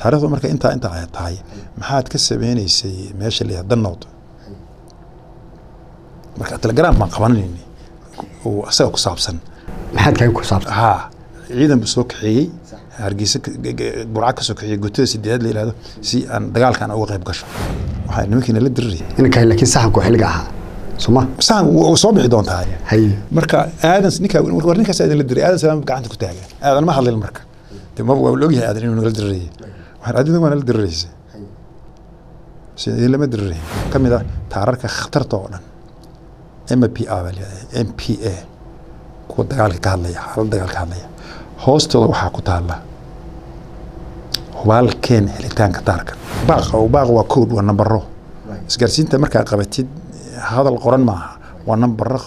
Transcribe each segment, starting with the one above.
taarikhdu marka intaa intaa ay tahay maxaad ka sameynaysay meesha la yihahdo danood marka telegram baan qabanayni oo asaga ku saabsan maxaad kaga ku saabsan haa ciidan buu soo kaxeeyey hargeysa burca ka soo kaxeeyey gutada sideedaad la yihahdo si aan dagaalkan uga qayb gasho waxaa nimankiina la dirirayay inanka laakiin saxanku xilliga ahaa soma sahan wuu soo bixi doontaa haye marka aadan ninka war ninkaas aadan la diray aadan salaam gacanta ku taagan aadan ma hadlin marka de ma waa la ogyahay aadan inuu nagala dirarayay waxaan adidan waa nala diraraysa sidii lama diraray ka mid ah taararka khatarta oo dhan m p a baa leedahay m p a kuwa dagaalka ka hadlaya xaalad dagaal ka hadlaya hoostooda waxaa ku taala hubaalkeen helitaanka taarka baaqa baaqa waa code waa nambaro isgaarsiinta markaa qabatid hadal qoran maaha waa nambaro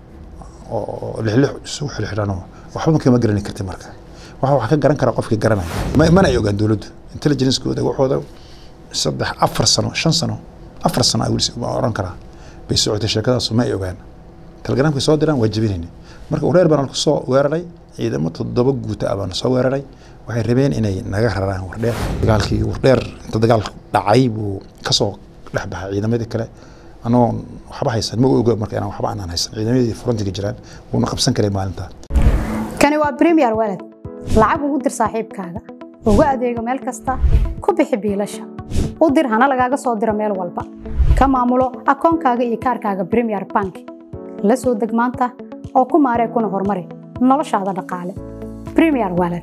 oo lixlix isugu xilxidhanoo waxba kama garani karti marka waxa wax ka garan kara qofkii garanaya ma- mana ay ogaan dowladdu intelligencekooda waxooda saddex afar sano shan sano afar sano ay weli waa oran karaa bay socotay sheekadaasu ma ay ogaan telegramkay soo diraan waa jebinayni marka ureer baan kusoo weeraray ciidamo toddoba guuta ah baan soo weeraray waxay rabeen inay naga raraan wardheer dagaalkii wardheer inta dagaal dhacay buu kasoo dhex baxay ciidamadii kale anagoo waxba haysan ma oga marka inaan waxba aanan haysan ciidamadii frontiga jiraan wuuna qabsan karay maalintaa kani waa premier walad lacag ugu dir saaxiibkaaga ugu adeego meel kasta ku bixi biilasha u dir hana lagaaga soo diro meel walba ka maamulo akoonkaaga iyo kaarkaaga premier bank la soo deg maanta oo ku maaree kuna horumari noloshaada dhaqaale premier walad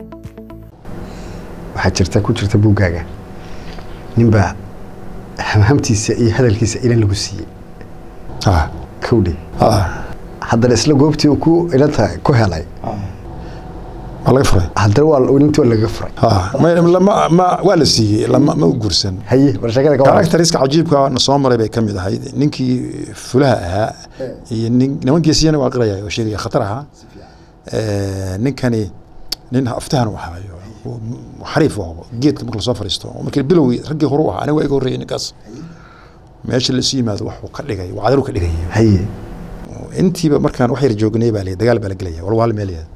waxaa jirta ku jirta buuggaaga ninbaa hamhamtiisa iyo hadalkiisa ilan lagu siiyey ah kowdhe ah haddana isla goobtii uu ku ilanta ku helay waa laga furay haddana waa intii waa laga furay ah ma- lama- ma- waa la siiyey lama ma u guursan haye war sheekada ka waran karakteriska cajiibka na soo maray bay ka mid ahayd ninkii fulaha ahaa iyo nin nimankiisiyana waa qiraya oo sheegaya khatar ahaa Eh, ninkani nin aftahan u ahaayo oo xariif u aho geedka marka lasoo fariisto oo markii bilowgii raggii hore u ahaa aniga waa iga horreeyay ninkaas meesha lasu yimaado waxuu ka dhigay wacdaru ka dhigay haye intiiba markaan wax yar joognay baa la dagaal baa la gelaya walwaal meel yaad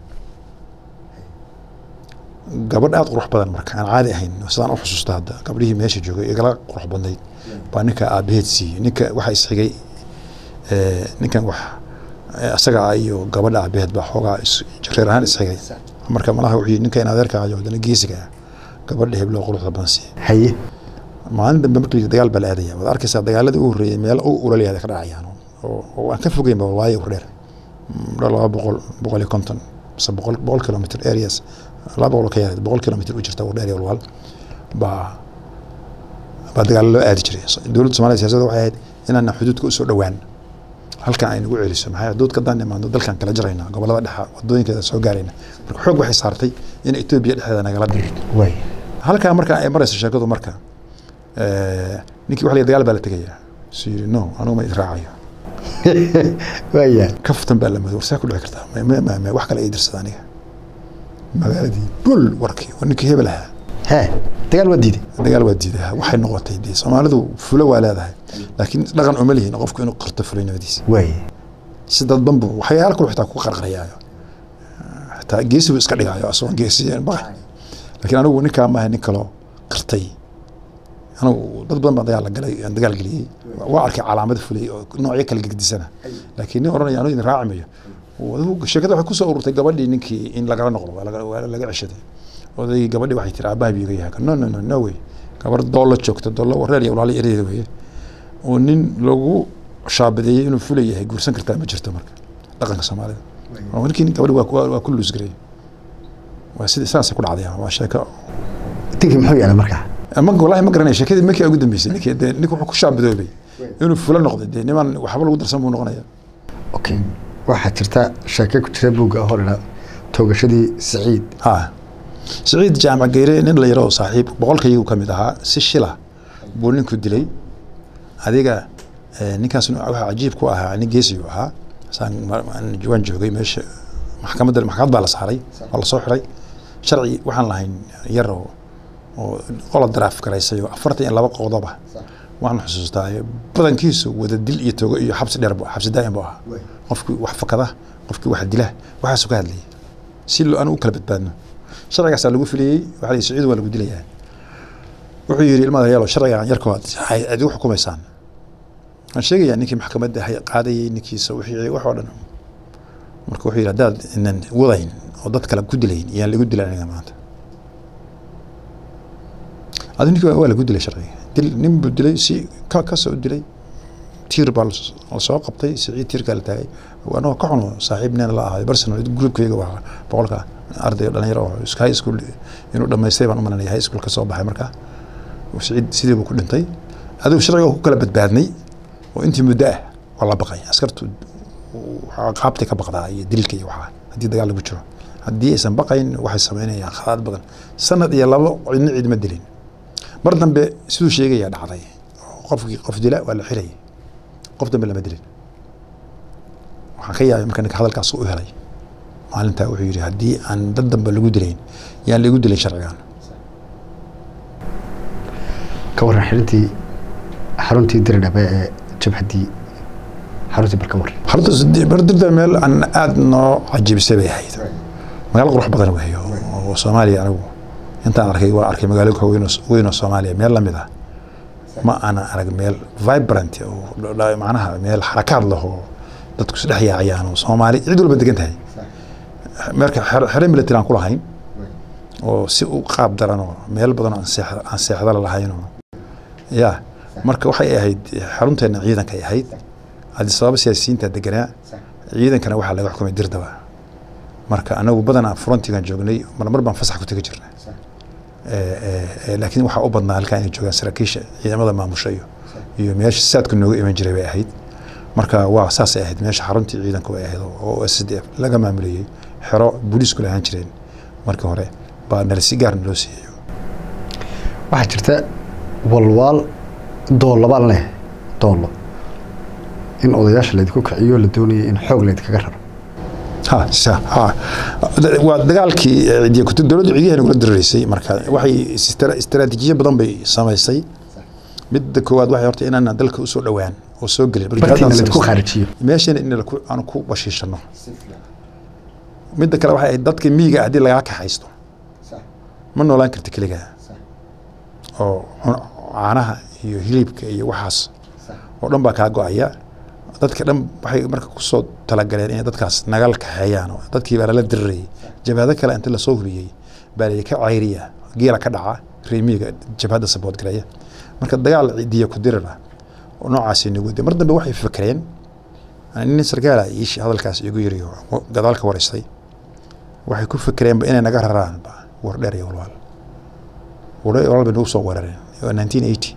gabadh aad qurux badan marka aan caadi ahayn sidaan u xusuusta hadda gabdhihii meesha joogay igala qurux badnayd baa ninka aabaheed siiyey ninka waxa isxigay eh, ninkan wax eh, asaga ah iyo gabadha aabaheed baa xoogaa is- reer ahaan isxigay marka malaha wuxuu yidhi ninka in adeerka ayo haddana geesiga ah gabadha hebloo quruxda badan siiyey haye maalin dambe markii la dagaal baa la aadaya waad arkaysaa dagaaladii ugu horreeyay meel u ulaliyaada ka dhacayaan oo oo aan ka fogeyn ba waayo hordheer dha laba boqol boqol iyo konton mise boqol boqol kilomitr areas laba boqol oo ka yareed boqol kilomitr u jirta wardheer iyo walwaal baa baa dagaalo loo aadi jiray So- dowladda soomaaliya siyaasadda waxay ahayd inaan xuduudka usoo dhowaan halkan ay nagu celiso maxaa yeele xuduudka haddaan imaano dalkan kala jarayna gobolada dhexa wadooyinkeeda soo gaarayna marka xoog waxay saartay in etoobiya dhexdeeda nagala dhigin way halkaa marka ay marayso sheekadu marka eh, ninkii wax la yidhi dagaal baa la tegayaa su yidhi no anugu ma israacayo waya kaftan baa la madow warsaa ku dhici kartaa Ma- ma- ma- ma- wax kale ay dirsada aniga magaaladii bul warkii waa ninkii hebel ahaa hee dagaal waa diiday dagaal waa diidaa waxay noqotay dee soomaalidu fulo waa leedahay laakiin dhaqan uma lihin qofku inuu qarto fulinimadiisa way si dadban buu waxyaala kale xitaa ku qarqarayaayo xitaa geesi buu iska dhigaayo asagoo geesi baqay laakiin anigu ninkaa maaha nin kaloo qirtay anigu dad badan baan dagaal la galay aan dagaal geliyey waa arkay calaamad fulay oo noocyo kala gegdisana laakiin nin oranaya anigu idin raaci mayo Adigu sheekada waxay kusoo ururtay gabadhii ninkii in lagala noqdo waa laga- waa laga ceshaday odaygii gabadhii waxay tiri aabbaha biiga yahay no no no no way gabar doollo joogta doollo reer iyo walaalo ereeda weeye oo nin lagu shaabadeeyey inuu fulay yahay guursan kartaa ma jirto marka dhaqanka soomaalida oo ninkii gabadhi waa ku- waa ku luusgaray waa sida saasay ku dhacday waa sheeko dinkii muxuu yeelay markaa ma walahi ma garanaya sheekadii markii ugu dambeysay ninkii dee ninka wuxuu ku shaabadoobay inuu fulo noqday dee niman waxba lagu darsan buu noqonaya okay waxaa jirta sheeke ku jira buugga hor ila toogashadii saciid ha siciid jaamac geyre nin la yaro oo saaxiib boqolkayagu ka mid ahaa si shila buu ninku dilay adiga eh, ninkaas waxa cajiib ku ahaa nin geesiyu ahaa saan ma- aan- waan joogay meesha maxkamadda maxkamad baa la saaray waa lasoo xiray sharci waxaan lahayn yar oo oo qola daraaf garaysay oo afartan iyo laba qodoba waxaan xusuustaa badankiisu wada dil iyo togo iyo xabsi dheer bu xabsi daa'im bu ahaa qofkii wax fakada qofkii wax dila waxaasuu ka hadlayay si lo- aan u kala badbaadno sharcigaasaa lagu filiyey waxaa la yidhi saciid waa lagu dilayaa wuxuu yidhi ilmada yaalo sharcigan yarkoo aad igu xukumaysaan waan sheegayaa ninkii maxkamadda hay- qaadayay ninkiisa wixii wax oo dhan marka wuxuu yidhi haddaad inan wadayn oo dad kale ku dilayn iyaan lagu dilay aniga maanta adi ninkii waa lagu dilay sharciga dil nin buu dilay si ka kasoo dilay tiir baa las- la soo qabtay siciid tiirkaa la taagay anagoo ka xuno saaxiibneena la ahaay barsenal groupkayga waa boqolka arday dhalinyaro oo iska high school inuu dhamaystay baan u malanaya high school ka soo baxay markaa siciid sidii buu ku dhintay adigu sharciga ku kala badbaadnay oo intii muddo ah waa la baqay askartu waxaa qaabtay ka baqdaa iyo dilka iyo waxaa haddii dagaal lagu jiro haddii aysan baqayn waxay samaynayaan khalaad badan sanad iyo labo cidna ciid ma dilin mar dambe siduu sheegaya dhacday qofkii qof dila waa la xirayay qof dambe lama dilin waxaan ka yaabay marka ninka hadalkaas u helay maalintaa wuxuu yidhi haddii aan dad dambe lagu dilayn yaan lagu dilin sharcigan ka waran xirintii xaruntii diridhabe ee jabhaddii xaruntii barka war horta bardirda meel aan aada noo cajibisay bay ahayd magaalo qurux badan wey oo soomaaliya anigu intaan arkay waa arkay magaalo weyn oo- weyn oo soomaaliya meel lamid ah ma aanan arag meel vibrant oo dha- macnaha meel xarakaad leh oo dadku isdhex yaacayaan oo soomaali cid walba degan tahay marka xer- xere military aan ku lahayn oo si u qaab daran oo meel badan oo aan seex- aan seexda la lahayn oo ya marka waxay ahayd xarunteena ciidankay ahayd haddii sababa siyaasiyiinta deganaa ciidankana waxaa laga xukumay dirdaba marka anagu badanaa frontigan joognay marmar baan fasax ku tegi jirnay laakiin waxaa u badnaa halkaa inay joogaan saraakiisha ciidamada maamusha iyo iyo meesha saadku nooga iman jiray bay ahayd marka waa saasay ahayd meesha xaruntii ciidanku ay ahayd oo s d f laga maamulayey xero booliisku lahaan jireen markii hore baa nala si gaar naloo siiyey waxaa jirta walwaal doollo baan leh doollo in odayaasha laydinku kiciyo la doonayay in xoog laydkaga raro ha sa ha Da- waa dagaalkii eh, ciidiya kutub dowladdu ciidiyaha nagula diriraysay marka waxay istra- istaraatiijiyo badan bay samaysay midda koowaad waxay horta inaan dalka usoo dhowaan oo soo gelin Marka bartiina jihadaan laydku samaysay. khaarijiyo meeshana in laku- aan ku bashiishano midda kale waxay ahayd dadka miyiga ah haddii lagaa kaxaysto ma noolaan karti keligaa oo cun- caanaha iyo hilibka iyo waxaas oo dhan baa kaa go-aya dadka dhan waxay marka kusoo talagaleen inay dadkaas nagal kaxeeyaan oo dadkii baa lala dirirayay jabhado kale inta lasoo hubiyey baa la ka cayriya geela ka dhaca reemiga jabhadda sabood galaya marka dagaal cidiya ku dirira oo noocaasi nagu de mar dambe waxay fakreen nin sarkaala iishi hadalkaas igu yiri oo gadaal ka waraystay waxay ku fakreenba inay naga raraan ba war dheer iyo walwaal war dheer iyo walwaal bay nagu soo weerareen waa 1980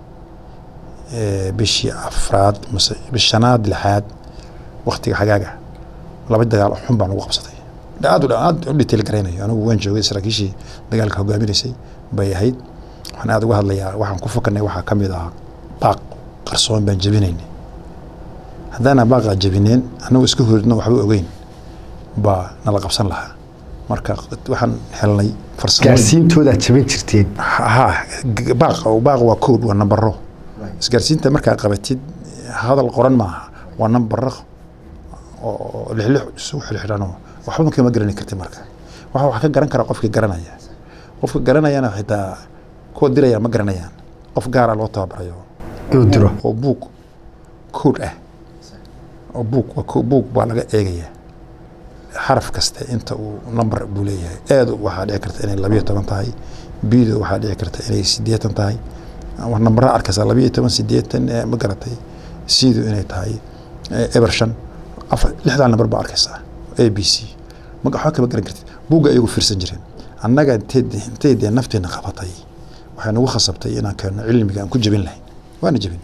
ee, bishii afraad mase bishii shanaad lixaad waktiga xagaaga laba dagaal oo xun baa nagu qabsatay aad u dha- aad u detail garaynayo anigu waan joogay saraakiishii dagaalka hogaaminaysay bay ahayd waxaan aad uga hadlayaa waxaan ku fakarnay waxaa ka mid ah baaq qarsoon baan jebinaynay haddaana baaqa jebineen annagu iska horidno waxba ogeyn baa nala qabsan lahaa marka waxaan helnay farsamooyin gaarsiintoodaad jaban jirteen ha g- baaq oo baaq waa code waa nambaro isgaarsiinta markaa qabatid hadal qoran maaha waa nambaro oo lixlix isugu xirxiran oo waxba kama garani karti marka waxa wax ka garan kara qofkii garanaya qofka garanayana xitaa kuwa diraya ma garanayaan qof gaara loo tababarayo inuu diro oo buug code ah oo buug waa ko- buug baa laga eegayaa xaraf kasta inta uu number buu leeyahay eedu waxaa dhici karta inay labiyo toban tahay bidu waxaa dhici karta inay sideetan tahay wax nambaraa arkaysaa labiyo toban sideetan eh, ma garatay sidu inay tahay eh, eber shan afar lixdaa nambar baa arkaysaa a b c ma waxba kama garan kartid buugga ayagu fiirsan jireen annaga intay intay dee nafteena qabatay waxay nagu khasabtay inaan keenno cilmiga aan ku jebin lahayn waana jebin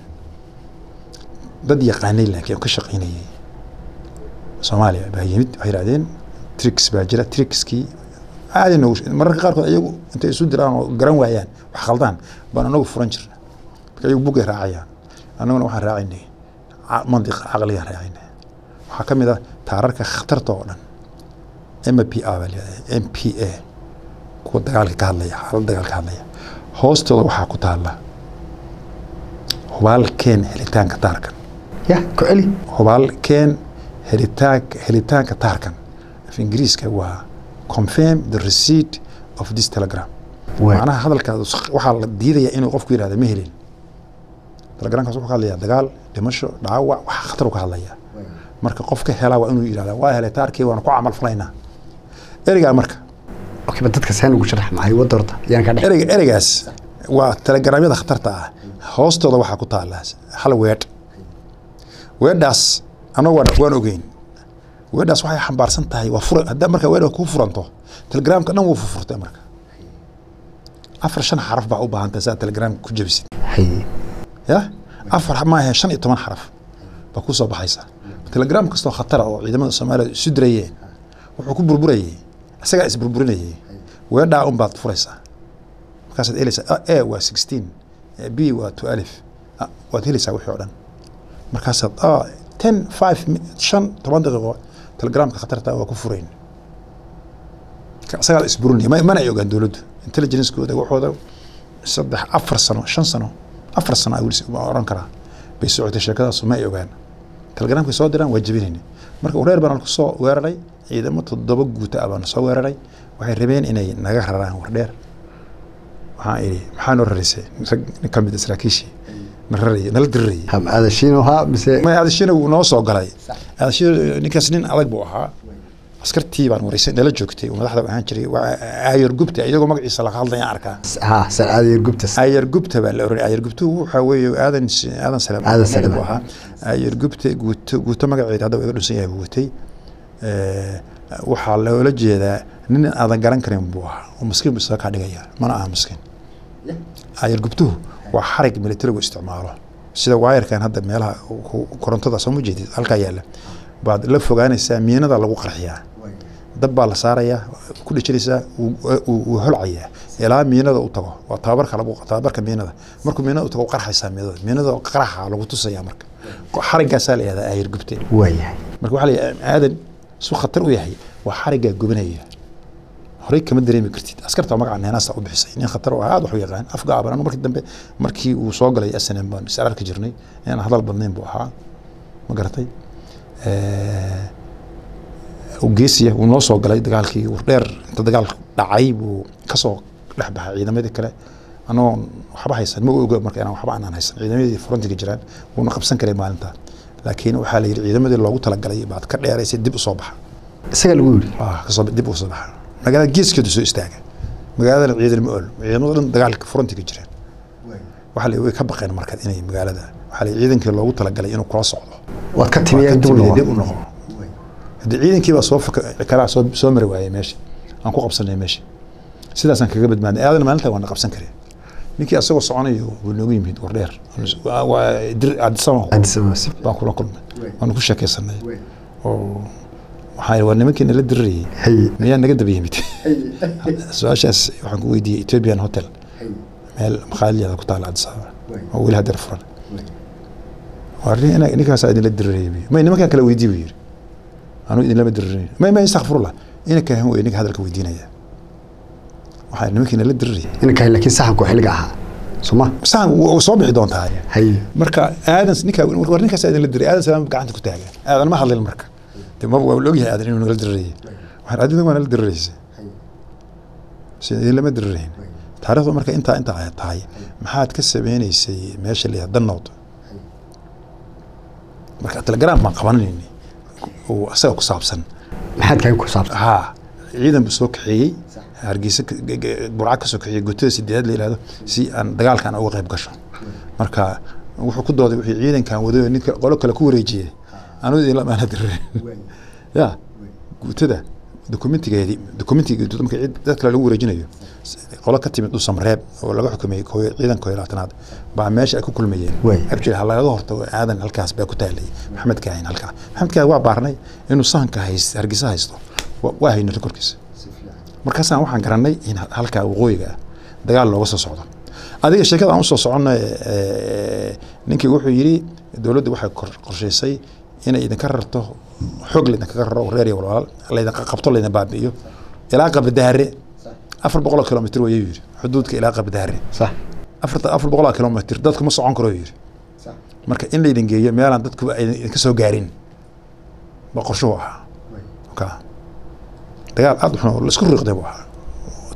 dad yaqaanay laakiin oo ka shaqaynayay soomaaliya baa yimid waxay yidhahdeen tricks baa jira trickskii aadi noogu mararka qaarkood ayagu intay isu diraan oo garan waayaan wax khaldaan baan anagu furan jirna marka ayagu buggay raacayaan annaguna waxaan raacaynay ca- mandiqa caqligaan raacaynay waxaa ka mid ah taararka khatarta oo dhan m p a baa layihahda m p a kuwa dagaalka ka hadlaya xaalad dagaal ka hadlaya hoostooda waxaa ku taalla hubaal keen helitaanka taarkan ya ku celi hubaal keen helitaanka helitaanka taarkan af ingiriiska waa confirm the receipt of this telegram Waay. macnaha hadalkaas waxaa la diidaya inuu qofku yidhahda ma helin telegramkaas wuxuu ka hadlayaa dagaal dhimasho dhaawac wax khatar ka hadlaya marka qofka helaa waa inuu yidhahda waa helay taarkii waana ku camal falaynaa ereygaa marka okay ba dadka saan ugu sharax maxay wada horta yaan ka dhex ereyga ereygaas waa telegramyada khatarta ah hoostooda waxaa ku taala hal weedh weedhaas annagu waan, waan ogeyn weedhaas waxay xambaarsan tahay waa fura haddaa marka weedha kuu furanto telegramka dhan wuu furfurtay marka afar shan xaraf baa u baahan tahay saa telegramka ku jebisid haye ya afar maahe shan iyo toban xaraf baa ku soo baxaysa telegram kastoo khatara oo ciidamada soomaaliya isu dirayeen wuxuu ku burburayay isagaa isburburinayay weedhaa un baad furaysaa markaasaad helaysaa a waa sixteen b waa two alif Ah, waad helaysaa wixii oo dhan markaasaad ah, ten five mi- shan toban daqiiqo telegramka khatarta waa ku furayn Ka- isagaa la isburinaya Ma- mana ay ogaan dowladdu intelligencekooda waxooda saddex afar sano shan sano afar sano ay weli ma oran karaa bay socotay sheekadaasu ma ay ogaan telegramkay soo diraan waa jebinayna marka reer baan ku soo weeraray ciidamo toddoba guuta ah baan soo weeraray waxay rabeen inay naga raraan wardheer waxaan idhi maxaa noo raraysay rag nin ka mid a saraakiishii na rarayay nala dirirayay ha ma aadashiino ha mise ma aadashina wuu noo soo galay aadashina ninkaas nin adag buu ahaa askartii baan wareysay nala joogtay uu madaxda ahaan jiray waa aayar gubta iyagoo magaciisa laga hadlaya arkaa ha san aadayar gubtas ayar gubta baa la oranay ayar gubtu waxaa weeye aadan aadan salaam Aadan Salaam. buu ahaa ayar gubta guuto guuto magaceeda hadda waa iga dhunsan yahay buu watay Eh, waxaa loola jeedaa nin aadan garan karin buu ahaa oo maskiin buu isaga kaa dhigaya mana aha maskiin ayar gubtuhu waa xarig militarigu isticmaalo sida waayarkan hadda meelaha ku- korontada soo ma jeedid halkaa yaalla baad la fogaanaysaa miinada lagu qarxiyaa dab baa la saarayaa ku dhejinaysaa wuu- wuu wuu holcayaa ilaa miinada u tago waa tababarka lagu tababarka miinada markuu miinada u tago u qarxaysaa miinada miinada qaraxa lagu tusaya marka xariggaasaa la yihahdaa ayar gubte waayahay marka waxaa la yidhahdaa aadan su khatar u yahay waa xariggaa gubinaya horey kama dareemi kartid askarta magaca neenaasta u bixisay nin khatar oo aad wax u yaqaan afgaaban anu markii dambe markii uu soo galay snm baan is ararki jirnay inaan hadal badnayn buu ahaa ma garatay u geesiya wuu noo soo galay dagaalkii wardheer inta dagaal dhacay buu kasoo dhex baxay ciidamadii kale anagoo waxba haysan ma oga marka inaan waxba aanan haysan ciidamadii frontiga jiraan wuuna qabsan karay maalinta laakiin waxaa la yidhi ciidamadii loogu talagalay baad ka dheeraysay dib u soo baxa isaga lagu yidhi Ah, kasoo dib u soo baxa magaalada geeskeedu soo istaaga magaaladana ciidan ma ool ciidamada dhan dagaalka frontiga jiraan waxaa la way ka baqeen marka inay magaalada waxaa la ciidankii loogu talagalay inuu kula socdo waad ka timi Waa ka dib timid, noqon dib u noqo haddii ciidankii baa soo faka kalaa soo soo mari waayay meesha aan ku qabsanay meesha sidaasaan kaga badbaadnay aadan maalinta waan qabsan karay ninkii asagoo soconayo wuu noogu yimid wardheer waa waa dir adisama Addis Ababa si baan kula kulmay waanu ku sheekaysanay oo waxaa waa nimankii nala dirirayay haye miyaa naga daba yimid su-aashaas waxaan ku weydiiyey ethiopian hotel meel makhaaliyaada ku taala addis ababa oo weli hadeer furan waa nin- ina- ninkaasaa idinla dirirayay buyi. may nimankaan kala weydii buu yidhi anuu idinlama dirirayn may may istakfirullah inanka han wey ninka hadalka weydiinaya waxaa nimankii nala dirirayay inankahay laakiin saxanku xilliga ahaa soo ma saan wuu soo bixi doontaa haye marka aadan ninka war ninkaas idinla diray aadan salaam gacanta ku taagan aadan ma hadlin marka de ma waa la ogyahay aadan inuu nala dirirayay waxaan adiga waa nala diriraysay sida idin lama dirirayn taariikhdu marka intaa intaa ay tahay maxaad ka sameynaysay meesha la yihahdo danood marka telegram baan qabanayni oo isaga ku saabsan maxaad kaga ku saabsan haa ciidan buu soo kaxeeyey hargeysa ka- ge- ge- burca ka soo kaxeeyey gutada sideedaad la yihahdo si aan dagaalkan uga qayb gasho marka wuxuu ku dooday wixii ciidankan wadayo ninka qolo kale ku wareejiyey anuu idin lamaana dirireen ya guutada dokumentigeedii dokumentiga guutada marka cid dad kale lagu wareejinayo s- qolo ka timid dhusam reeb oo laga xukumay kooyo ciidan kooyo labaatanaad baa meesha ay ku kulmayeen Waay. actually ha lagaga hortago aadan halkaas baa ku taalay maxamed kaahin halkaa maxamed kaahin waa baarnay inuu sahanka hayst hargeysa haysto wa- waa haynay rekorkiisa markaasaan waxaan garanay in ha- halkaa waqooyiga ah dagaal looga soo socdo adiga sheekada aan usoo soconno ninkii wuxuu yidhi dowladdu waxay kor- qorshaysay inay idinka rarto xoog laydinkaga raro reer iyo walwalaal laydinka qabto laydin baabi'iyo ilaa qabdaare afar boqol oo kilomitr wayuu yidhi xuduudka ilaa qabdaare sax afarta afar boqol oo kilomitr dadku ma socon karo yidhi marka in laydin geeyo meelaan dadku aydan idinka soo gaarin ba qorshuhu ahaa ka dagaal aad u xun oo laisku riiqday buu ahaa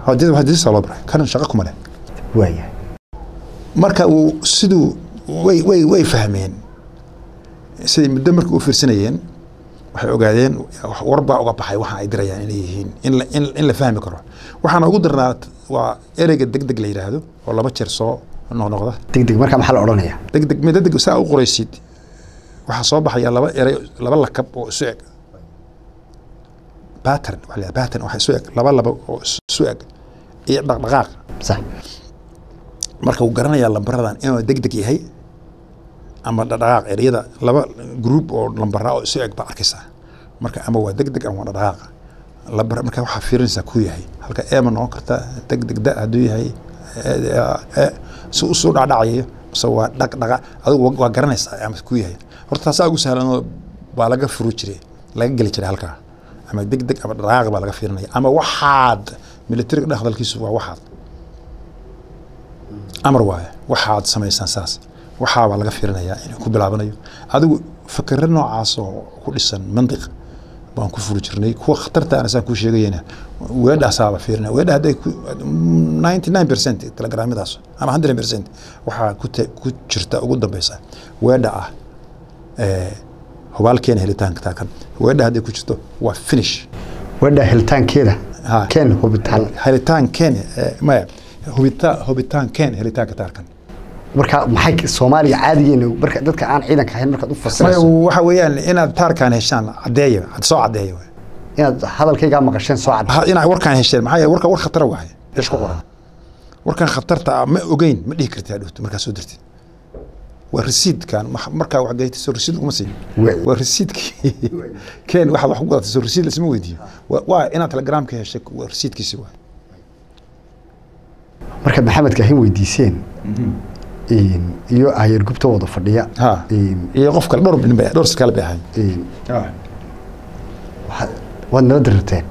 hadisa loo baray kanan shaqo kuma leh waaya marka uu siduu way way way fahmeen siday muddo marka u fiirsanayeen waxay ogaadeen warbaa uga baxay waxa ay dirayaan inay yihiin in la in, in la fahmi karo waxaana ugu darnaa waa ereyga deg deg la yidhaahdo oo laba jeer soo noqnoqda degdeg markaa maxaa la odhanayaa deg deg mid deg saa u qoraysid waxaa soo baxaya laba erey laba lakab oo isu eg pattern waxa la yidhahdaa pattern waxa isu eg laba laba oo isu eg iyo dhaqdhaqaaq sax marka uu garanayaa lambaradan inuu deg deg yahay ama dhaqdhaqaaq ereyada laba group oo lambara oo isu eg baa arkaysaa marka ama waa deg deg ama waa dhaqdhaqaaq lambar marka waxaa fiirinaysaa kuu yahay halka e ma noqon karta deg deg da hadduu yahay si usoo dhacdhacayo mise waa dhaqdhaqa adigu waa garanaysaa ama kuu yahay horta taasaa ugu sahlanoo baa laga furu jiray laga geli jiray halkaa ama deg deg ama dhaqdhaqaaq baa laga fiirinaya ama waxaad militariga dhex hadalkiisu waa waxaad amar waaye waxaad samaysaan saas waxaabaa laga fiirinayaa inuu ku bilaabanayo adigu fakero noocaas oo ku dhisan mandiq baan ku furi jirnay kuwa khatarta aan saan kuu sheegayena weedhaasaaba fiirinaya weedha hadday ninety nine percent telegramyadaas ama hundred percent waxaa ku ku jirta ugu dambeysa weedha ah hubaalkeena helitaanka taakan weedha hadday ku jirto waa finish weedha helitaankeeda Ha. keen hubitaan helitaankeen maya hubita hubitaankeen helitaanka taarkan marka maxay soomaaliya caadigeena marka dadka aan ciidanka ahayn markaad u maya fasirayso waxa weeyaan inaad taarkaan heshaan caddeeya had soo caddeeya waay. inaad hadalkaygaa maqasheen soo cad Ha- inaad warkaan hesheen maxaa yeele warka war khatara waaye eesh ku qoran warkan khatarta ah ma ogeyn ma dhihi kartid hadhowto markaa soo dirtid waa resiidkan ma- markaa wax gayta soo resiid uguma siin Waay. waa resiidkii keen waxaad wax ku gadatay soo resiid lasma weydiiyo Waa- waa inaad telegramka heshay waa resiidkiisi waay markaad maxamedka ahayn weydiiseen een, iyo ayeer gubta wada fadhiya ha een, iyo qof kale dhowr nin bay dhowr sarkaal bay ahayn een, waxaad- waad nala dirirteen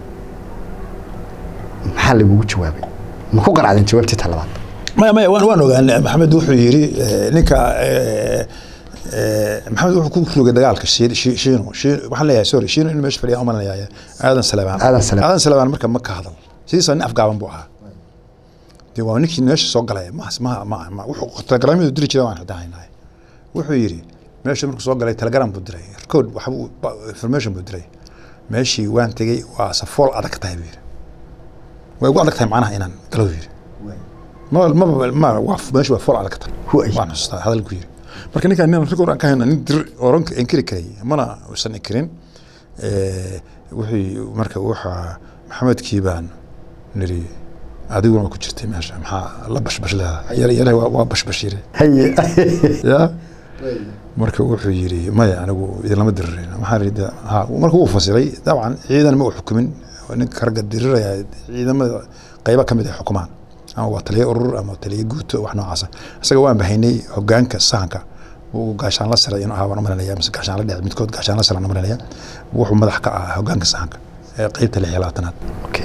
maxaa lagugu jawaabay ma ku qanacdeen jawaabtii ta labaad maya maya waan waan ogaanay maxamed wuxuu yidhi eh, ninka eh, eh, maxamed wuxuu ku rogay dagaalka Shi- Shi- shiino Shi- waxaan leeyahay sorry shiino inuu meesha fadhiya umalanayaa aadan salabaan Aadan Salabaan. aadan salabaan marka ma ka hadal sidiisa nin afgaaban buu ahaa dee waa ninkii meesha soo galay ma ma ma ma wuxuu telegramyadu diri jiray waan xidahaynahay wuxuu yidhi meesha markuu soo galay telegram buu diray code waxa buu ba- information buu diray meeshii waan tegey waa safool adag tahay buu yidhi way ugu adag tahay macnaha inaan galo buu yidhi ma ma ma waa meesha waa fool adag tahay Huay. waan xasuustaa hadalku yidhi marka ninkaan nin rag oran ka hayna nin dir oran inkiri karay mana uusan inkirin Eh, wuxuu marka waxa maxamedkii baan niri adiguna ku jirtay meesha maxaa la bashbash leedahay yar yar waa waa bashbashire haye ya marka wuxuu yidhi maya anigu idinlama diririn maxaa yidhi ha marka wuu fasiray dabcan ciidan ma uu xukumin waa ninka ragga diriraya ciidamada qaybo ka mid ay xukumaan ama waa taliye urur ama taliye guuto wax noocaasa isaga waan bahaynay hogaanka sahanka wuu gaashaan la siray inuu ahaa waan umalanaya mise gaashaan la dhece midkood gaashaan la siran umalanaya wuxuu madax ka ahaa hogaanka sahanka ee qeybta lix iyo labaatanaad okay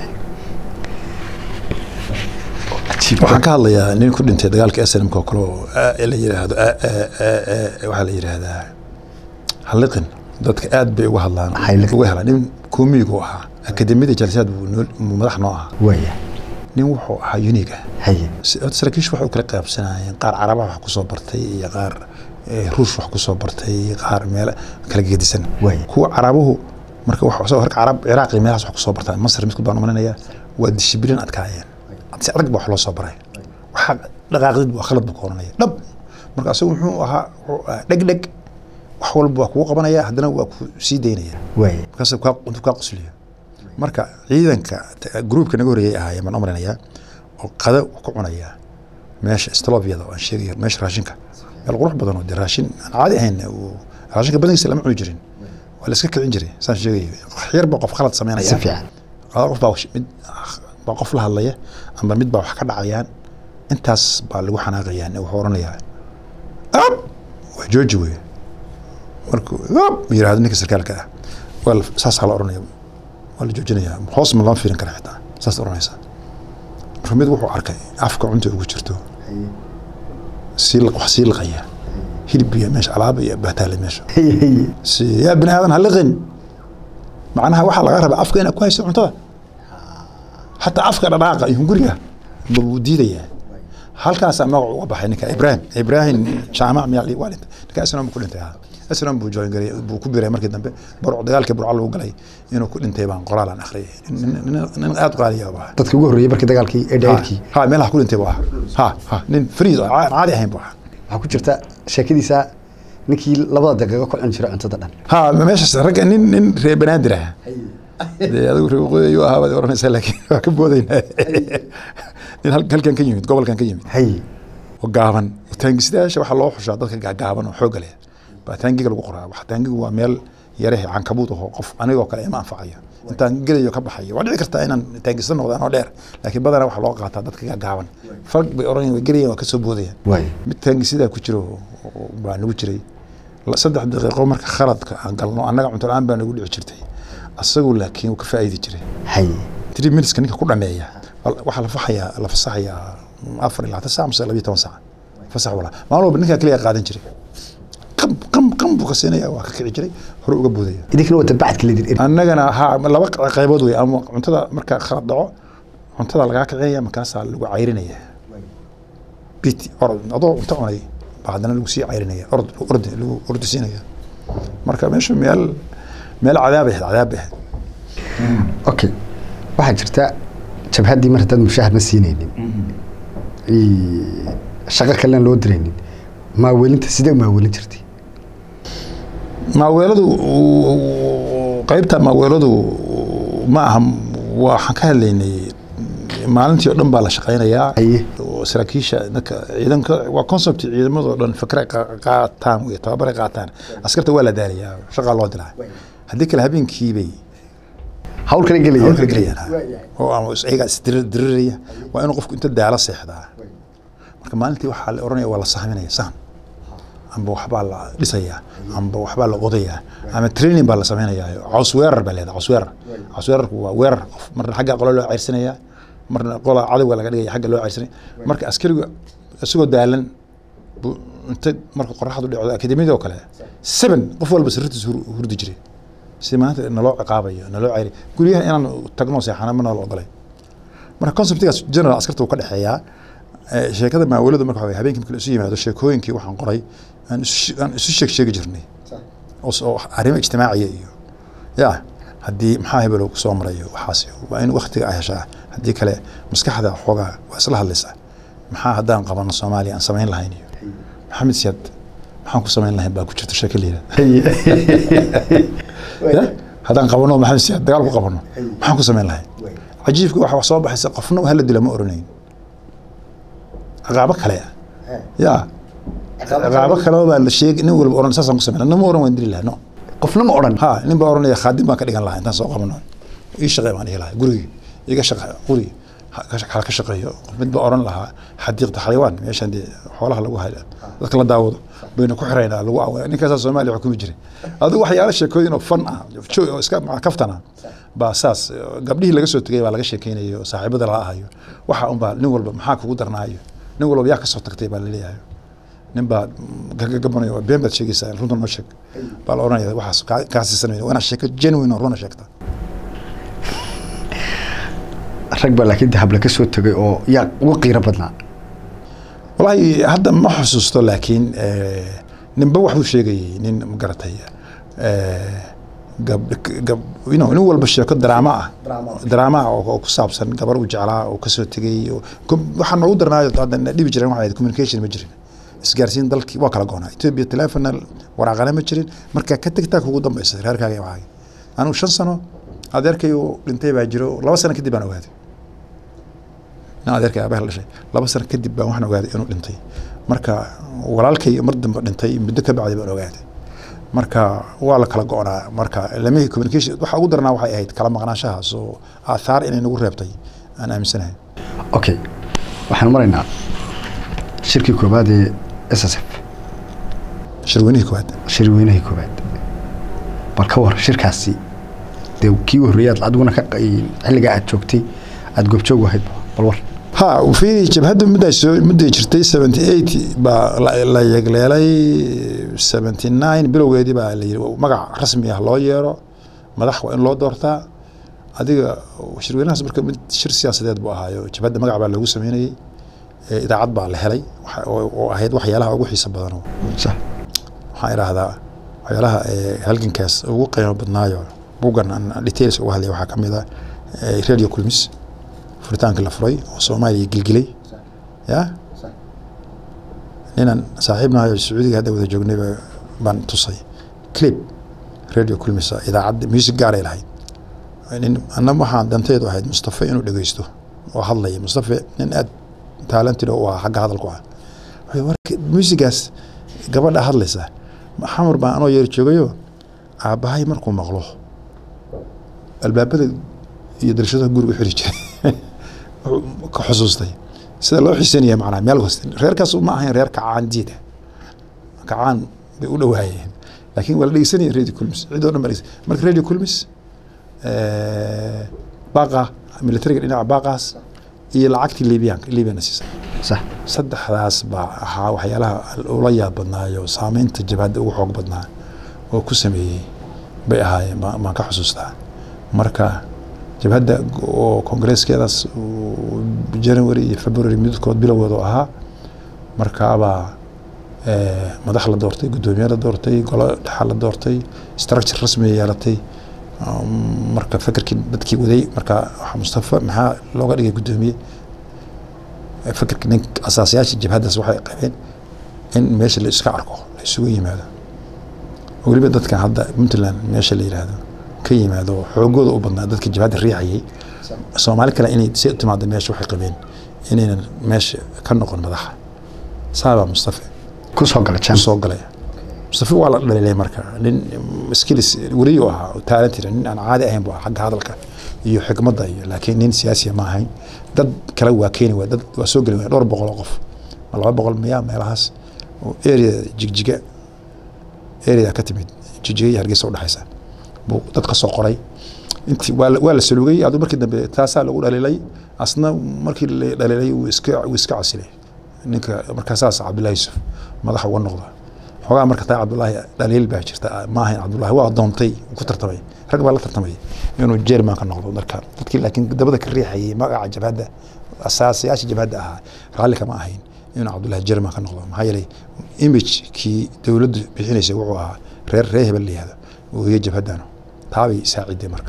cajiib waxaan ka hadlayaa nin ku dhintay dagaalka snmk oo kale oo aa- la yiraahdo aa- aa- aa- aa- waxaa la yidhaahdaa halliqin dadka aad bay uga hadlaan Halliqin. uga helaan nin koomiyigu ahaa akademiyada jalsaad buu noo- buu madax noo ahaa waaya nin wuxuu ahaa uniga haye saraakiishu waxay u kala qaybsanayeen qaar carabaha wax kusoo bartay iyo qaar eh, ruush wax kusoo bartay qaar meel kala gedisan Waay. kuwa carabuhu marka wax soo horka carab ciraaqi meelahaas wax kusoo bartaa masar midkood baan umalinaya waa dishibilin adkaayeen si adag ba wax loo soo baray waxa dhaqaaqdid waa khalad buu ka oranaya dhab marka asagu muxuu ahaa wuxuu ahaa dhegdheg wax walba waa kugu qabanaya haddana waa ku sii daynaya waaye markaas kaa intuu kaa qosliyo marka ciidanka t- gruupka naga horreeyay ahaayeen baan umrinayaa oo qada ku cunaya meesha slovyada oo aan sheegayo meesha raashinka meel qurux badan oo dee raashin aan caadi ahayn uu- raashinka badankiisa lama cuni jirin waa la iska kicin jiray saan sheegayo wax yar baa qof khalad sameynaya si fiican laba qof baa wax- mid baa qof la hadlaya amba mid baa wax ka dhacayaan intaas baa lagu xanaaqayaan wuxuu oranayaa ab waa jooji wey markuu ab yirahdo ninka sarkaalka ah waa la- saasaa la oranaya waa la joojinayaa hoos ma lama fiirin kara xitaa saas oranaysaa marka mid wuxuu arkay afka cunta ugu jirto sii liq- wax sii liqaya hilib iyo meesha alaaba iyo baataale meesha haye haye si yaa bini aadan ha liqin macnaha waxaa laga rabaa afka inaad ku hayso cuntada xataa afka dhadhaaqa iyo hunguriga buu diidayaa halkaasaa magac uga baxay ninka ibrahim ibrahim jaamac miyaa waa dhintay ninka asnam ku dhintay asnam buu join garay buu ku biray markii dambe burc dagaalkii burca lagu galay inuu ku dhintay baan qoraal aan akhriyay nin- nin- nin aad u qaaliya baa dadka ugu horreeyey markii dagaalkii ee dhayrkii ha meelaha ku dhintay buu ahaa ha ha nin fariid oo aan caadi ahayn buu ahaa waxaa ku jirta sheekadiisa ninkii labada daqiiqo ku cuni jiray cuntada dhan ha meeshaas ragga nin nin reer banaadir ah dee adigu reer waqooyi ayuu ahaa baad oranaysaa laakiin waa ka boodaynaa nin hal- halkan ka yimid gobolkan ka yimid haye oo gaaban taangisidayaasha waxaa loo xushaa dadka gaagaaban oo xoogga leh baa taangiga lagu qoraa wax taangigu waa meel yarahe cankabuud aho qof anigoo kale ima anfacayo intaan gelayo ka baxayo waa dhici kartaa inaan taangisda noqdo anoo dheer laakiin badanaa waxaa loo qaataa dadka gaagaaban fag bay oranayaan way gelayaan waa kasoo boodayaan waaye mid taangisidaa ku jiro oo baa nagu jiray La- saddex daqiiqo marka khaladka aan galno annaga cunto la-aan baa nagu dhici jirtay asagu laakiin wuu ka faa'iidi jiray haye three minuteska ninka ku dhameeya wal- waxaa la faxayaa la fasaxayaa afar iyo labaatan saac mise labiyo toban saac fasax walaa maalin walba ninkaa keliya qaadan jiray qam qam qam buu ka siinaya waa ka kici jiray hore uga boodaya idinkana waa dabacadka leedin eri annagana ha laba q- qaybood wey ama cuntada marka khalad dhaco cuntada lagaa kicinaya markaasaa lagu cayrinaya biti orod adoo cunto cunay baa haddana lagu sii cayrinaya orod ordi lagu ordi siinaya marka meesha meel meel cadaab ahayd cadaab ahayd okay waxaa jirta jabhaddii mar haddaad mushaharna siinaynin Ii, shaqo kalena loo diraynin maaweelinta sidee u maaweelin jirtay maaweeladu qaybta maaweeladu ma aha waxaan ka hadlaynay maalintii oo dhan baa la shaqaynayaa Aye. oo saraakiisha dadka ciidanka waa concept ciidamadoo dhan fikra qaataan wey tababaray qaataan askarta waa la daalayaa shaqaa loo dilaa haddii kale habeenkiibay hawl kale gelaya hawlka gelayaan oo ama is- iyagaa isdiriraya waa inuu qofku inta daalo seexdaa marka maalintii waxaa la oranaya waa la sahminaya sahan amba waxbaa la dhisayaa amba waxbaa la qodayaa ama training baa la samaynayaa caws weerar baa leedahay caws weerar caws weerarku waa weerar qof marna xagga qolo loo ceyrsanayaa marna qola cadowga laga dhigaya xagga loo ceyrsanaya marka askarigu isagoo daalan buu inta marka qoraxdu dhacdo akademiyada oo kale seven qof walba sirritiisa hur- hurdi jiray si maanta naloo ciqaabayo naloo ceyri guryaha inaan tagno seexana ma nala ogolay marka conceptigaas general askarta uu ka dhexeeyaa Eh, sheekada maawaladu marka waxa weeye habeenkii marka la isu yimaado sheekooyinkii waxaan qoray aan isu she- aan isu sheeg sheegi jirnay oo s- oo arrimo ijtimaaciya iyo ya haddii maxaa hebelow soo marayo waxaas waa in waktiga ay heshaa haddii kale maskaxda xoogaa waa isla hadlaysaa maxaa haddaan qabano soomaaliya aan samayn lahayn iyo maxamed siyaad maxaan ku samayn lahayn baa ku jirta sheeko la yidhahda ya haddaan qabano maxamed siyaad dagaal ku qabano maxaan ku samayn lahayn cajiibka waxa wax soo baxaysa qofna hala dila ma oranayn ciqaabo kale ah ya ciqaabo kale baa la sheegi nin walba oran saasaan ku sameyna nama oran waan dili lahaa no qofna ma odhan ha nin baa oranaya khaadim baan ka dhigan lahaa intaan soo qabano ii shaqee baan dhihi lahaa gurigi iga shaqa gurigi ha ka- ha ka shaqeeyo qof mid baa oran lahaa xadiiqda xayawaan meeshan dee xoolaha lagu hayo dadka la daawado bayna ku xiraynaa lagu awa ninkaasaa soomaaliya xukumi jiray adigu waxyaala sheekooyin oo fan ah jo- oo iska maca kaftan ah baa saas gabdhihii laga soo tegay baa laga sheekeynayo oo saaxiibada lala ahayo waxa unbaa nin walba maxaa kugu darnaayo nin walba yaa kasoo tagtay baa laleeyahay nin baa gagabanayo waa been baad sheegaysaa runta noo sheeg baa la oranaya waxaas kaa- kaa siisanaya waa inaad sheeko genuine oo runa sheegta rag baa laakiin dahable ka soo tegay oo yaa ugu qiiro badnaa wallaahi hadda ma xusuusto laakiin eh, ninba waxbuu sheegayay nin magaratay eh, gab gab you know, nin walba sheeko daraama ah daraama ah oo oo ku saabsan gabar uu jeclaa oo kasoo tegay oo- com- waxaa noogu darnaayo hadda na dhibi jiren waxay ahayd communication ma jirin isgaarsiin dalkii waa kala goonaa ethiopia telefona waraaqana ma jirin marka ka tagtaa kugu dambaysa reerkaaga waxaaga anigu shan sano adeerkay uu dhintay baa jiro laba sano kadib baan ogaaday nin adeerkay aabaha la dhashay laba sano kadib baan waxaan ogaaday inuu dhintay marka walaalkay mar dambe dhintay muddo ka bacdi baan ogaaday marka waa la kala go-naa marka lamihii communication waxa ugu darnaa waxay ahayd kala maqnaanshahaas oo aathaar inay nagu reebtay aan aaminsanahay okay waxaan maraynaa shirkii koobaad ee s s f shirweynihii koowaad shirweynihii koobaad bal ka war shirkaasi dee kii u horreeyay aad adiguna ka xilligaa aad joogtay aad goobjoog u ahayd bal war ha fiiri jabhadda mudday soo mudday jirtay seventy eight baa la, la yegleelay seventy nine bilowgeedii baa la yidhi magac rasmi ah loo yeero madax waa in loo doortaa adiga shirweynahaas marka mid shir siyaasadeed buu ahaayo jabhadda magac baa loogu sameynayey ee idaacad baa la helay waxa- oo oo ahayd waxyaalaha ugu xiisa badan sax waxaan idhaahdaa waxyaalaha ee halgankaas ugu qiimo badnaayo buuggan aan aan details uga hadlaya waxaa ka mid ah ee radio kulmis furitaankii la furay oo soomaaliya gilgilay ya ninaan saaxiibnahayo sacuudiga hadda wada joognay baa- baan tusay clip radio kulmisa idaacadda music gaaray lahayd nin anna waxaan danteedu ahayd mustafa inuu dhegeysto oo hadlaya mustafa nin aad talented oo u ah xagga hadalku ah wuxuu warka musigaas gabadha hadlaysa xamar baan anoo yeer joogayo aabbahay markuu maqlo albaabada iyo darashadaha guriga u xiri jiray wuxuu ka xusuustay sida loo xiisanaya macnaa meel kasta reerkaas ma ahayn reer kacaan diid ah kacaan bay u dhowaayeen laakiin waa la dhegeysanaya radio culmis cidoo dhan baa dhegeysan marka radio culmis baaqa militariga dhinaca baaqaas iyo lacagtii libiyanka libyana siisay sax saddexdaas baa ahaa waxyaalaha ula yaab badnaayo saameynta jabhadda ugu xoog badnaa oo ku sameeyey bay ahaayeen baan baan ka xusuustaa marka jabhadda oo kongareeskeedaas uu january iyo february midkood bilowgooda ahaa markaabaa eh, madax la doortay guddoomiye la doortay golo dhexa la doortay structure rasmiya yeelatay Um, marka fekerkii dadkii waday marka waxaa mustafa maxaa looga dhigay guddoomiye fekerka nin asaasayaasha jabhaddaas waxay qabeen in meesha la iska arko la isugu yimaado weliba dadkan hadda puntland meesha la yidhaahdo ka yimaado xoogooda u badnaa dadka jabhadda riixayay soomaali kale inay si u timaado meesha waxay qabeen inaynan meesha ka noqon madaxa saabaa mustafa ku soo gala u jam soo galay mustafa waa la dhaliilay marka nin skills weriyu ahaa oo talented nin aan caadi ahayn bu ahaa xagga hadalka iyo xikmadda iyo laakiin nin siyaasiya ma ahayn dad kale waa keeni waay dad waa soo geli waay dhowr boqol oo qof ma laba boqol miya meelahaas oo area jigjiga area ka timid jigjiga iyo hargeysa udhexaysa buu dad ka soo qoray intii waa la- waa la salugay aduu markii dambe taasaa lagu dhaliilay asna markii la dhaliilay wuu iska wuu iska casilay ninka markaasaas cabdullahi yusuf madax uga noqda xoogaa marka taa cabdullaahi dhaliil baa jirta ma ahayn cabdullaahi waa doontay wuu ku tartamay rag baa la tartamay inuu jerman ka noqdo marka dadkii laakiin dabada ka riixayay magaca jabhadda asaasayaasha jabhadda ahaa raalli kama ahayn inuu cabdullaahi jerman ka noqdo maxaa yeelay imagekii dowladdu bixinaysa wuxuu ahaa reer reer hebel la yihahdo oohiye jabhaddanu taabay saaciday marka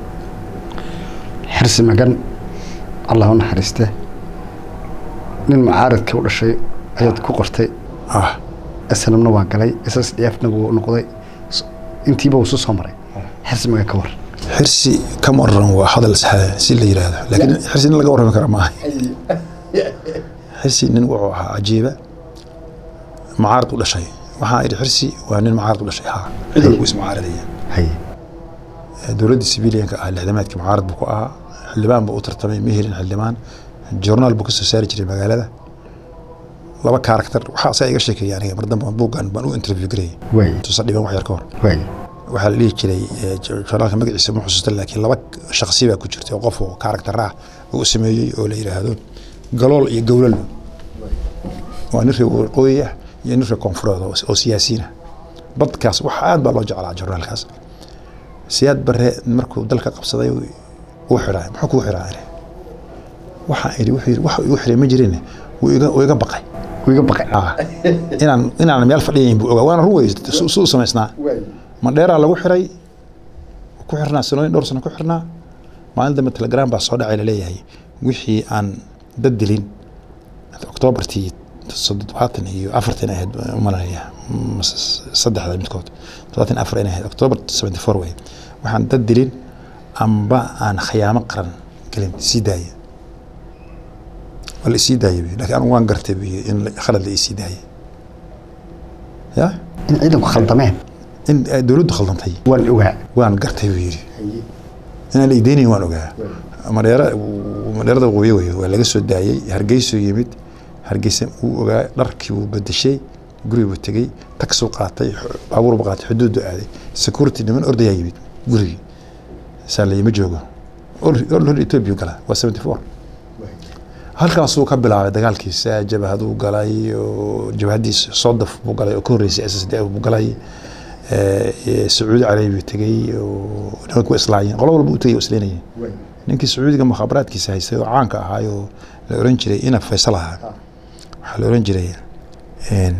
xirsi magan allah u naxariiste nin mucaaradka u dhashay ayaad ku qortay ah slmna waa galay ss d fna wuu noqday S- intiiba wuu soo soo maray xirsi magan ka war xirsi kama oran waa hadal saxda si la yiraahdo laakiin xirsi nin laga warrami kara maaha xirsi nin wuxuu ahaa cajiiba mucaarad u dhashay waxaa idhi xirsi waa nin mucaarad u dhashay haa cid walba ismucaaradaya haye dowladdii sibiliyanka ah lixdamaadkii mucaarad buu ku ahaa xildhibaan buu u tartamay ma helin xildhibaan journaal buu ka soo saari jiray magaalada laba karakter waxaa asaa iga sheekeeya aniga mar dambe buuggan baan u interview garayay waaye tusa dhiban wax yar ka hor waaye waxaa la dhihi jiray eh, journaalka magaciisa ma xusuusta laakiin laba shakhsi baa ku jirtay oo qof oo karakter ah oo u sameeyey oo la yidhaahdo galool iyo gowlalo waa nin reer waqooyi ah iyo nin reer koonfureed oo oo siyaasiyiin ah badkaas wax aad baa loo jeclaa journaalkaas siyaad bare markuu dalka qabsaday uu xidhaa muxuu kuu xidhaa ire waxaan idhi wuxuu yidhi wax igu xiray ma jirin wuu iga wuu iga baqay wuu iga baqay Ah, inaan inaan meel fadhiyayn buu ogaa waana run wey su su samaysnaa mandheeraa lagu xiray ku xirnaa sanooyin dhowr sano ku xirnaa maalin dambe telegram baa soo dhacay laleeyahay wixii aan dad dilin oktoobartii toddobaatan iyo afartan ahayd baan u malanaya mase saddexda midkood toddobaatan iyo afar inay ahayd oktoobar seventy four wey waxaan dad dilin amba aan khiyaamo qaran gelin sii daaya waa la isii daayay buyi. laakiin anigu waan gartay buyi in la- khalad la isii daayay ya in ciidanku khaldameen in ay dowladdu khaldantay waan ogaa waan gartay buu yidhi inaan la ideynayn waan ogaa madheera madheerada waqooyi wey waa laga soo daayey hargeysuu yimid hargeysa wuu ogaa dharkii wuu bedeshay gurigi buu tegey taksuu qaatay xu- baabuur buu qaatay xuduudu aaday security niman ordayaa yimid gurigii saa la yima joogo hor etoobiya gala waa seventy four halkaasuu ka bilaabay dagaalkiisa jabhaduu galay oo jabhadiisa soodaf buu galay oo ka horreysay s s d f buu galay Eh, sacuudi carabiya tegey oo nimanku waa islaayeen qolo walba u tegey oo isleynayeen ninkii sacuudiga mukhaabaraadkiisa haystay oo caanka ahaayoo la oran jiray ina faysal ahaa waxaa la oran jiray een,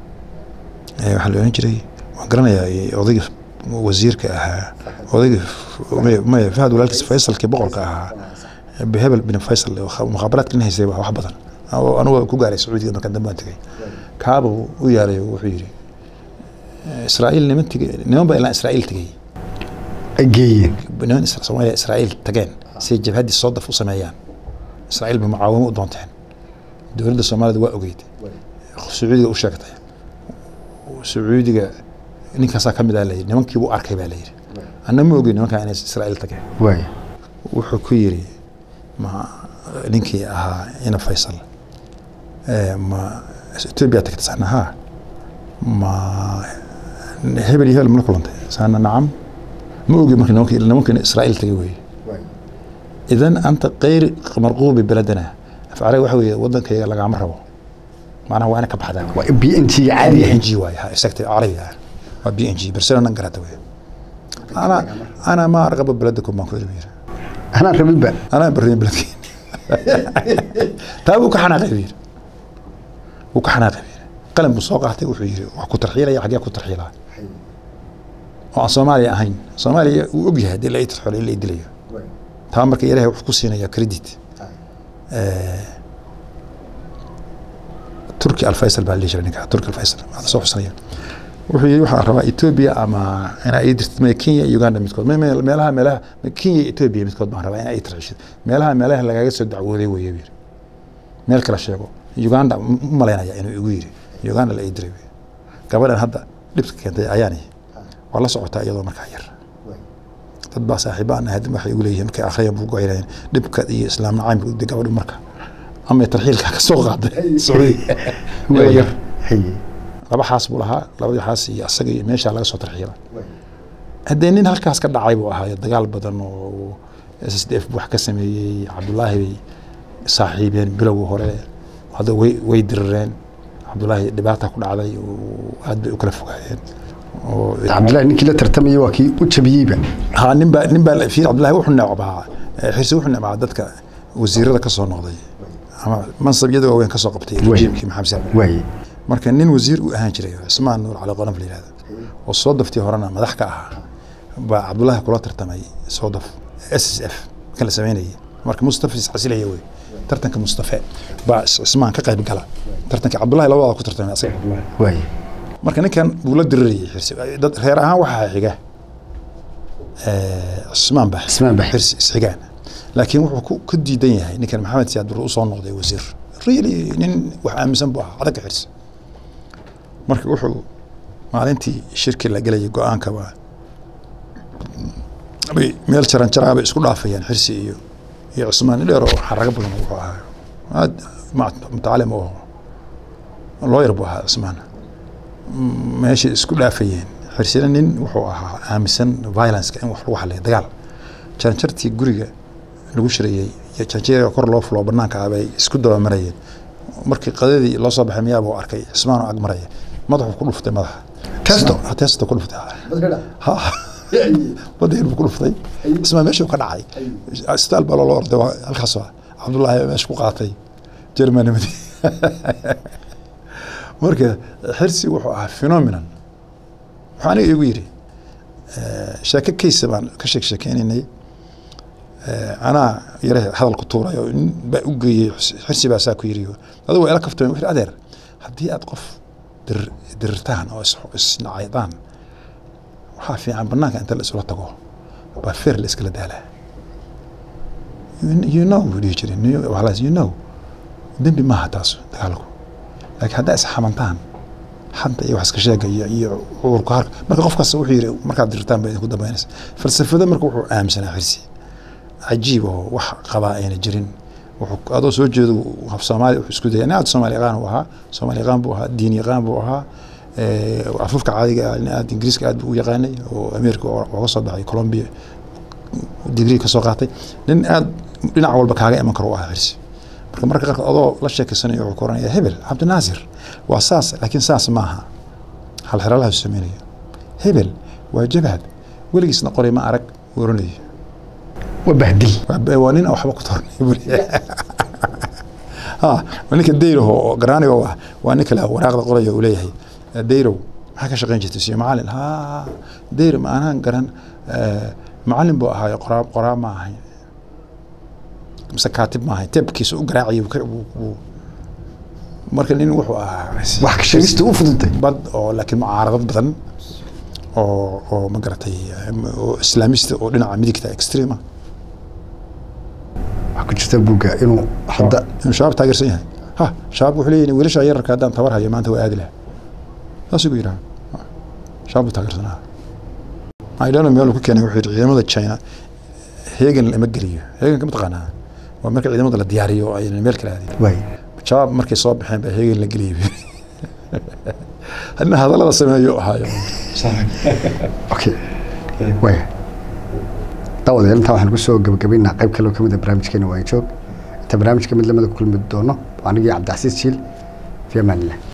eh, waxaa la oran jiray waan garanayaa eh, odaygii wasiirka ahaa odaygii maya- maya fahad walaalkiis faysalkii boqorka ahaa hebel bin faysal oo kha- mukhaabaraadka nin haystay waa wax badan oo anugu ku gaaray sacuudiga markaan dambe aan tegey kaaba u yaalay oo wuxuu yidhi israa'iil niman tegey niman baa ilaa israa'iil tegey ay geeyeen niman Isra- soomaaliya israa'iil tageen si ay jabhaddii soo daf u sameeyaan israa'iil bay mucaawimo u doonteen dowladda soomaalida waa ogeyd sacuudiga u sheegtay sacuudiga ninkaasaa ka mid ah layidhi nimankii buu arkay baa layidhi anna ma ogey nimankaa inay israa'iil tageen waay wuxuu ku yidhi ma ninkii ahaa ina faysal eh, ma etoobiya tagta saana haa ma hebel iyo hebel mala kulantay saana nacam ma ogi marka nimanka nimankina israa'iil tagay weeye idan anta kayr marquubi beledana afcale waxa weeye wadankayga lagama rabo macnaha waa ina ka baxdaa waa b n g caadi b n g waay ha exactly carabi ah waa b n g barcelona nan garata wey ana ana ma arqaba beladakum baan ku iri yiri anaa rabinba anaa barrin beledkeen taa buu ka xanaaqay buu yiri wuu ka xanaaqay buu yiri qalin buu soo qaatay wuxuu yiri wax ku tarxiilaya xaggee ku tarxiilaa oo aan soomaaliya ahayn soomaaliya uu og yahay haddii la ii tarxilo in la ii dilayo taa marka ilaahay wuxuu ku siinaya credit turki alfaysal baa la dhihi jiray ninka turki alfaysal waxaa soo xusanaya wuxuu yidhi waxaan rabaa etoobiya ama inaa ii dirtid maya kenya iyo uganda midkood Me- me- meelaha meelaha me- kenya iyo etoobiya midkood baan rabaa inaa ii tarxishid meelaha meelaha lagaaga soo dacwooday weeye buu yidhi meel kala sheego uganda m- u malaynaya inuu igu yidhi uganda la ii diray buu yidhi. gabadhan hadda dhibka keentay ayaani waa la socotaa iyadoo markaa yar dad baa saaxiibaan ahayd waxay igu leeyihiin markay akhriyan buu goynayeen dhibka iyo islaam nacaymka de gabadhu marka ama tarxiilka ka soo qaaday sacuudiga iyadoo yar haye laba xaas buu lahaa labadii xaas iyo asaga iyo meeshaa laga soo tarxiila haddee nin halkaas ka dhacay buu ahaa dagaal badan oo s s d f wax ka sameeyey cabdulaahi bay saaxiibeen bilowgii hore hadda way way dirireen cabdulaahi dhibaata ku dhacday oo aad bay u kala fogaadeen oo cabdillahi ninkii la tartamaya waa kii u jabiyeyba ha nin baa nin baa fiir cabdullahi wuxuu necbaa eh, xirsi wuxuu necbaa dadka wasiirada ka soo noqday ama mansabyada waaweyn ka soo qabtay Wey. rejiimkii maxamed saac waaye marka nin wasiir u ahaan jiray cismaan nuur cali qonaf la yihahdo oo soo daftii horena madax ka ahaa baa cabdullaahi kula tartamay soo daf s s f kan la sameynayay marka mustafa iscasilaya wey tartanka mustafe baa cismaan ka qayb gala tartanka cabdullahi labada ku tartamay asaga waaye marka ninkan buu la dirirayay xirsi dad reer ahaan waxaa xiga eh, cismaan baa Cismaan baa xirsi isxigaan laakiin wuxuu ku- ku diidan yahay ninkan maxamed siyaad bur usoo noqday wasiir really nin wax aaminsan buu ahaa adagga xirsi marka wuxuu maalintii shirki la gelayay go-aanka waa bay meel jaran jaraa bay isku dhaafayaan xirsi iyo iyo cismaan dheer oo xarago badan wuxuu ahaa aad ma- mutacaalim oo lawyer buu ahaa cismaan meeshay isku dhaafayeen xirsina nin wuxuu ahaa aaminsan violenceka in wax lagu xaliyo dagaal janjartii guriga lagu shirayey iyo janjeeriga kor loo fulo banaanka ah bay isku dabamarayeen markii qadadii loo soo baxay miyaa buu arkay cismaan oo ag maraya madaxuu ku dhuftay madaxa Testo? Ha, testo ku dhuftay ha badeen buu ku dhuftay cismaan meeshuu ka dhacay isbitaal baa loola orday waa halkaas waa cabdullaahi meesha ku qaatay jermanimadi marka xirsi wuxuu ahaa phenomenon wuxuu aniga igu yidhi sheeko kaysa baan ka sheek sheekeynaynay anaa yare hadal ku tuuray oo nin baa u geeyey xirsi baa saa ku yidhi adigu waa ila kaftay wuxuu adeer haddii aad qof dir dirirtaan oo isnacaydaan waxaa fiican banaanka inta la isula tago baa feer la iskala daalaa you know buu dhihi jiray walaas you know dembi maaha taas dagaalku laakiin haddaa isxamantaan hadda iyo wax iska sheega iyo iyo cudurka harka marka qofkaas wuxuu yidhi markaad dirtaan bay idinku dambaynaysa falsafada marka wuxuu aaminsanaa xirsi cajiib oo wax qabaa ayna jirin wuxuu adoo soo jeedo af soomaali wuxuu isku dayay nin aad soomaali yaqaan uu ahaa soomaali yaqaan buu ahaa diin yaqaan buu ahaa afufka caadiga ah nin aad ingiriiska aad buu u yaqaanay oo ameerika ooga soo baxay colombia digrii ka soo qaatay nin aad dhinac walba kaaga iman karo u ahaa xirsi marka marka qaarkood adoo la sheekeysanayo wuxuu ku oranaya hebel cabdinaasir waa saas laakiin saas maaha hal xeraalaha sameynaya hebel waa jabhad weligiisna qoray ma arag uu oranaya waa bahdil waa nin aan waxba ku tornay buri ha waa ninka dayrow oo garaaniga ah waa nin kale waraaqda qoraya uu leeyahay dayrow maxaa ka shaqeyn jirtay siyo macalin ha dayrow ma anaan garan macalin buu ahaayo qoraa qoraa ma ahay mise kaatib ma ahay teebkiisa u garaaciya marka nin wuxuu ahaa wax ka sheegista u fududtay bad oo laakiin mucaaradad badan oo oo ma garatay oo islaamista oo dhinaca midigta extrema waxaa ku jirta buugga inuu hadda inuu shabaab taageersan yahay ha shabaab wuxuu leeyahay wiilasha yararka haddaan tabar hayo maanta waa aadi laha saasuu ku yidhaha shabaab buu taageersanaa idano meel uu ku keenay wuxuu yidhi ciidamada china heegan lama geliyo heeganka mataqaanaa waa marka ciidamada la diyaariyo oo aynan meel kala aadin waay shabaab markay soo baxeen baa heegan la geliyay hadna hadallada sameeyo ahaayo okay waaya daawadayaal intaa waxaan kusoo gabagabaynaa qayb kale oo kamid a barnaamijkeena waa joog inta barnaamijka mid lamida ku kulmi doono anigii cabdicasiis jiil fi amaan illah